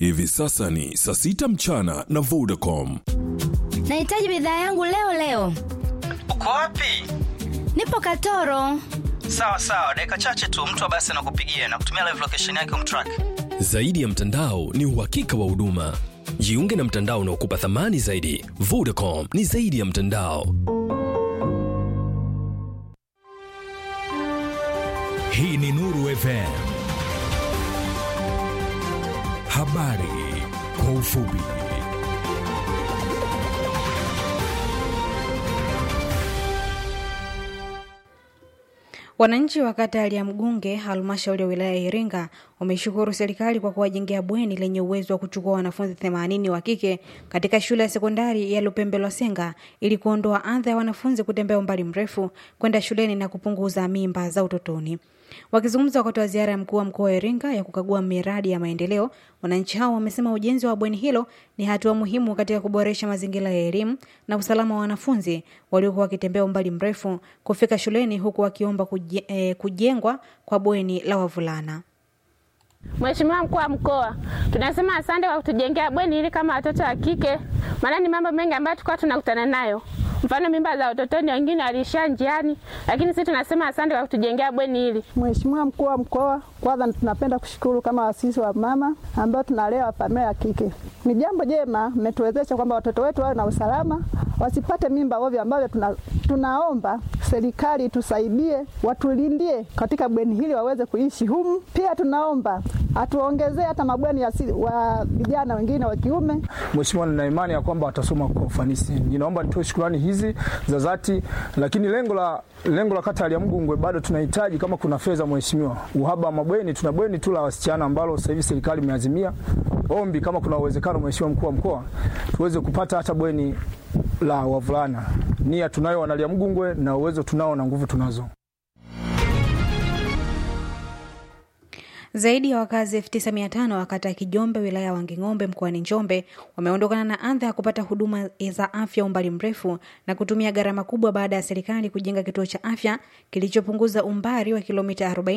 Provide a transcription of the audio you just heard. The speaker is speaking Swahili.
Hivi sasa ni saa sita mchana na Vodacom. Nahitaji bidhaa yangu leo leo. Uko wapi? Nipo Katoro. Sawa sawa, dakika chache tu mtu wa basi anakupigia na kutumia live location yake umtrack. Zaidi ya mtandao ni uhakika wa huduma. Jiunge na mtandao unaokupa thamani zaidi. Vodacom ni zaidi ya mtandao. Hii ni Nuru FM. Habari kwa ufupi. Wananchi wa kata ya Liamgunge, halmashauri ya wilaya ya Iringa, wameshukuru serikali kwa kuwajengea bweni lenye uwezo wa kuchukua wanafunzi 80 wa kike katika shule ya sekondari ya Lupembe Lwasenga ili kuondoa adha ya wanafunzi kutembea umbali mrefu kwenda shuleni na kupunguza mimba za utotoni. Wakizungumza wakati wa ziara ya mkuu wa mkoa wa Iringa ya kukagua miradi ya maendeleo, wananchi hao wamesema ujenzi wa bweni hilo ni hatua muhimu katika kuboresha mazingira ya elimu na usalama wa wanafunzi waliokuwa wakitembea umbali mrefu kufika shuleni, huku wakiomba kuje, eh, kujengwa kwa bweni la wavulana. Mheshimiwa mkuu wa mkoa, tunasema asante kwa kutujengea bweni hili kama watoto wa kike, maana ni mambo mengi ambayo tulikuwa tunakutana nayo mfano mimba za utotoni, wengine waliishia njiani, lakini sisi tunasema asante kwa kutujengea bweni hili. Mheshimiwa mkuu wa mkoa, kwanza tunapenda kushukuru kama wasisi wa mama ambao tunalea familia ya kike. Ni jambo jema mmetuwezesha kwamba watoto wetu wawe na usalama, wasipate mimba ovyo, ambavyo tuna, tunaomba serikali tusaidie, watulindie katika bweni hili waweze kuishi humu. Pia tunaomba atuongezee hata mabweni ya si, wa vijana wengine wa kiume. Mheshimiwa, nina imani ya kwamba watasoma kwa ufanisi. Ninaomba nitoe shukrani hizi za dhati, lakini lengo la lengo la kata ya Liamgungwe bado tunahitaji kama kuna fedha mheshimiwa. Uhaba wa mabweni, tuna bweni tu la wasichana ambalo sasa hivi serikali imeazimia. Ombi kama kuna uwezekano, mheshimiwa mkuu wa mkoa, tuweze kupata hata bweni la wavulana. Nia tunayo wana Liamgungwe na uwezo tunao na nguvu tunazo. Zaidi ya wakazi 9500 wa kata ya Kijombe wilaya ya Wanging'ombe mkoani Njombe wameondokana na adha ya kupata huduma za afya umbali mrefu na kutumia gharama kubwa baada ya serikali kujenga kituo cha afya kilichopunguza umbali wa kilomita 40